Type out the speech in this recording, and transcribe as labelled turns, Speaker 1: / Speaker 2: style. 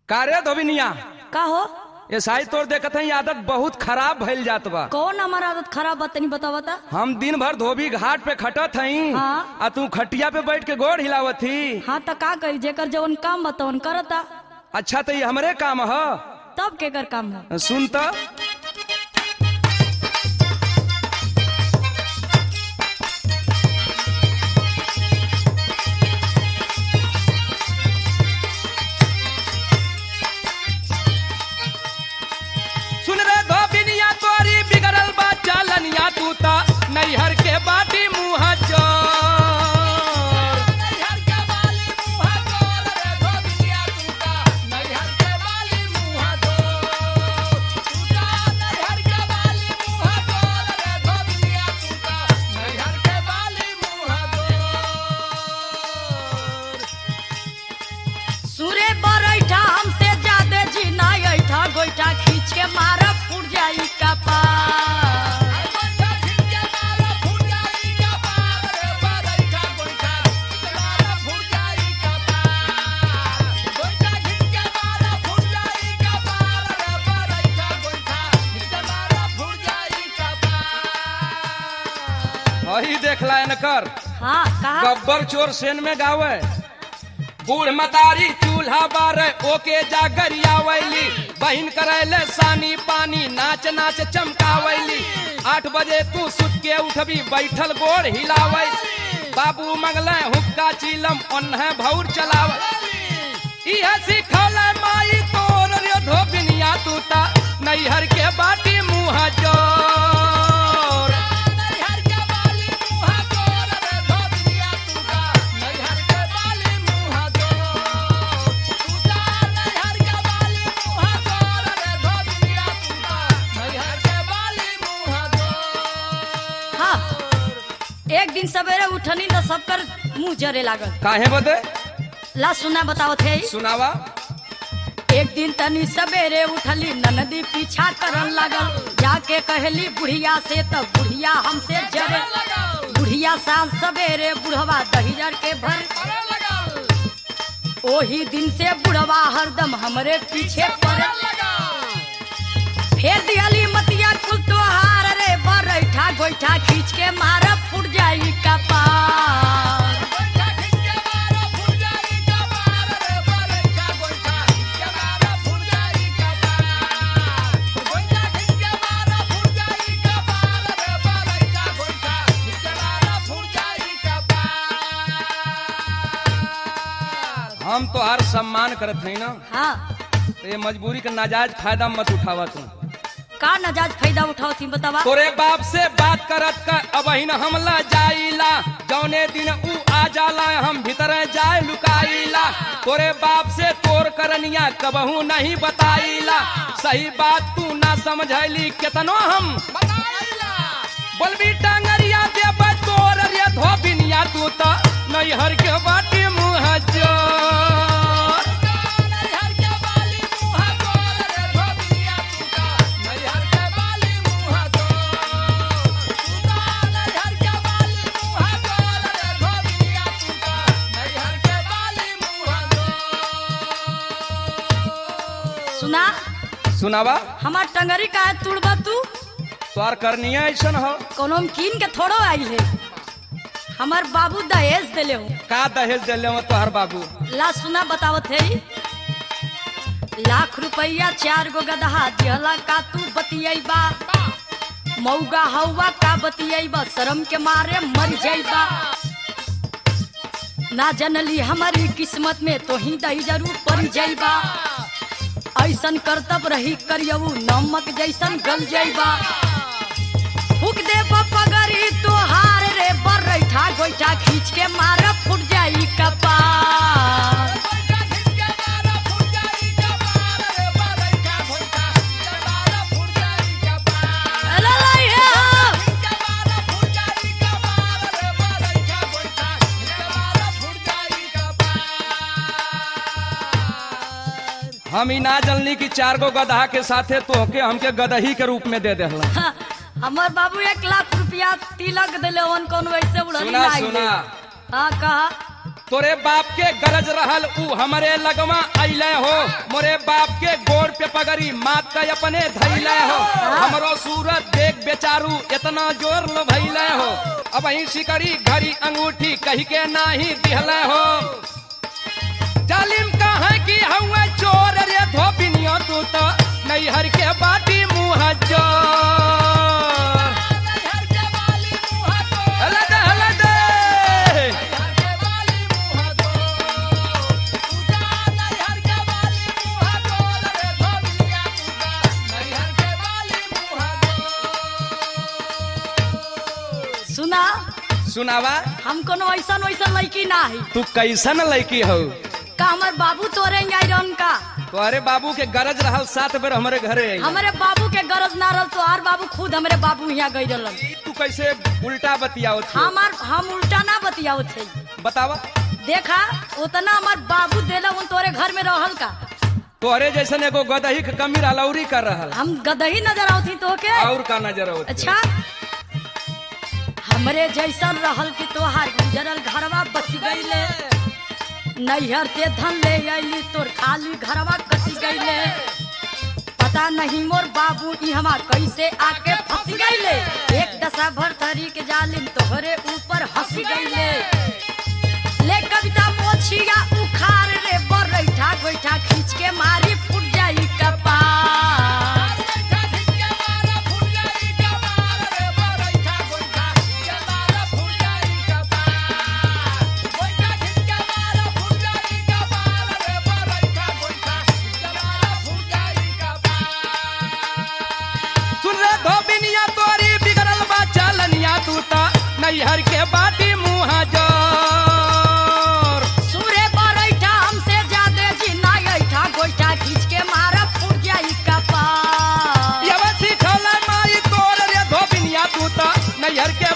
Speaker 1: कारे धोबिनिया
Speaker 2: का हो
Speaker 1: ये साई तोर देखत हई आदत बहुत खराब भइल जात बा
Speaker 2: कौन हमारा आदत खराब बा तनी बतावा ता
Speaker 1: हम दिन भर धोबी घाट पे खटत हई
Speaker 2: हाँ।
Speaker 1: आ तू खटिया पे बैठ के गोड़ हिलावत ही
Speaker 2: हाँ त का करी जेकर जवन काम बा तवन करता
Speaker 1: अच्छा तो ये हमरे काम ह
Speaker 2: तब केकर काम है
Speaker 1: सुन तो सुन रे धोबिनिया तोरी बिगड़ल बा चालनिया तू ता नैहर के बाटी मुँह चोर
Speaker 2: सुरे बरैठा हमसे ज्यादा जी ना ऐठा गोइठा खींच के मारा फूट जाई कपार
Speaker 1: वही देखला इनकर
Speaker 2: हाँ कहा
Speaker 1: गब्बर चोर सेन में गावे बूढ़ मतारी चूल्हा बारे ओके जागरियावैली बहिन करैले सानी पानी नाच नाच चमकावैली आठ बजे तू सुत के उठबी बैठल गोड़ हिलावै बाबू मंगले हुक्का चीलम ओन्हे भौर चलाव इह सिखौले माई तोर रे धोबिनिया तू ता नैहर के बाटी मुँह जोर
Speaker 2: हाँ एक दिन सवेरे उठनी तो सबकर मुंह जरे लागल
Speaker 1: काहे बदे
Speaker 2: ला सुना बतावत है
Speaker 1: सुनावा
Speaker 2: एक दिन तनी सवेरे उठली ननदी पीछा करन लागल जाके कहली बुढ़िया से तो बुढ़िया हमसे जरे बुढ़िया साल सवेरे बुढ़वा दहिजर के भर ओही दिन से बुढ़वा हरदम हमरे पीछे पड़ फेर दियली मतिया कुल तोहार रे बरैठा गोइठा खींच के मारा फूट जाई कपार
Speaker 1: हम तो हर सम्मान करत हई ना
Speaker 2: हाँ
Speaker 1: तो ये मजबूरी का नाजायज फायदा मत उठावा तू
Speaker 2: का नजाज फायदा उठाओ थी बतावा
Speaker 1: तोरे बाप से बात करत का अब ही न हमला जाइला जौने दिन ऊ आ जाला हम भीतर जाए लुकाइला तोरे बाप से तोर करनिया कबहू नहीं बताइला सही बात तू ना समझैली केतनो हम बोलबी टांगरिया देब तोर रे धोबिनिया तू तो नैहर के बाटी मुँह जोर
Speaker 2: सुना
Speaker 1: सुनावा
Speaker 2: हमार टंगरी का तुड़बा तू
Speaker 1: तोर करनिया ऐसन हो
Speaker 2: कोनो में कीन के थोड़ो आई है हमार बाबू दहेज दिले हो
Speaker 1: का दहेज दिले हो तोहर बाबू
Speaker 2: ला सुना बतावत है लाख रुपया चार गो गदहा दिहला का तू बतियैबा मौगा हौवा का बतियैबा शर्म के मारे मर जाइबा ना जनली हमारी किस्मत में तो ही दही जरूर पड़ जाइबा ऐसन करतब रही करियऊ नमक जैसन गल जाइबा फूक दे पगरी तोहार रे बरैठा गोइठा खींच के मारा फूट जाई कपार अला लाई है।
Speaker 1: हम ही ना जनली कि चार गो गदहा के साथे तोहके हमके गदही के रूप में दे देहला
Speaker 2: हाँ, हमर बाबू एक लाख रुपया तिलक दिले वन कौन वैसे उड़नी
Speaker 1: सुना,
Speaker 2: ना
Speaker 1: सुना।
Speaker 2: हाँ कहा
Speaker 1: तोरे बाप के गरज रहल ऊ हमरे लगवा अइले हो मोरे बाप के गोड़ पे पगड़ी मात का अपने धैले हो हमरो सूरत देख बेचारू इतना जोर लो भैले हो अब ही शिकड़ी घड़ी अंगूठी कही के नाही दिहले हो जालिम कहा कि हुआ चोर रे धोबिनियो तू तो नैहर के बाटी मुँह चोर हला दे हला दे
Speaker 2: सुना
Speaker 1: सुनावा
Speaker 2: हम कोनो ऐसा वैसा लड़की ना है
Speaker 1: तू कैसन लड़की हो
Speaker 2: का हमर बाबू तोरे आयरन का
Speaker 1: तोहरे बाबू के गरज रहल सात बेर हमारे घरे आई
Speaker 2: हमारे बाबू के गरज ना रहल तो आर बाबू खुद हमारे बाबू यहाँ गई रहलन
Speaker 1: तू कैसे उल्टा बतियाओ
Speaker 2: हमार हम उल्टा ना बतियाओ थे
Speaker 1: बतावा
Speaker 2: देखा उतना हमार बाबू देला उन तोरे घर में रहल का
Speaker 1: तोहरे जैसन एगो गदही के कमी रहलौरी कर रहल
Speaker 2: हम गदही नजर आवती तो के
Speaker 1: और का नजर आवत
Speaker 2: अच्छा हमरे जैसन रहल कि तोहार गुजरल घरवा बस गईले नैहर से धन ले अली तोर खाली घरवा कस गईले पता नहीं मोर बाबू ई हमार कैसे आके फंस गईले एक दशा भर थरी के जालिम तोहरे ऊपर हंस गईले ले कविता मोछिया उखाड़ रे बरैठा गोइठा खींच के मारी फूट जाई कपार
Speaker 1: सुन रे धोबिनिया तोरी बिगड़ल बा चालनिया तू ता नैहर के बाटी मुँह जोर
Speaker 2: सूरे बरैठा हमसे ज्यादा जी ना ऐठा गोइठा खींच के मारा फूट जाई कपार
Speaker 1: यवा सिखला माई तोर रे धोबिनिया तू ता नैहर के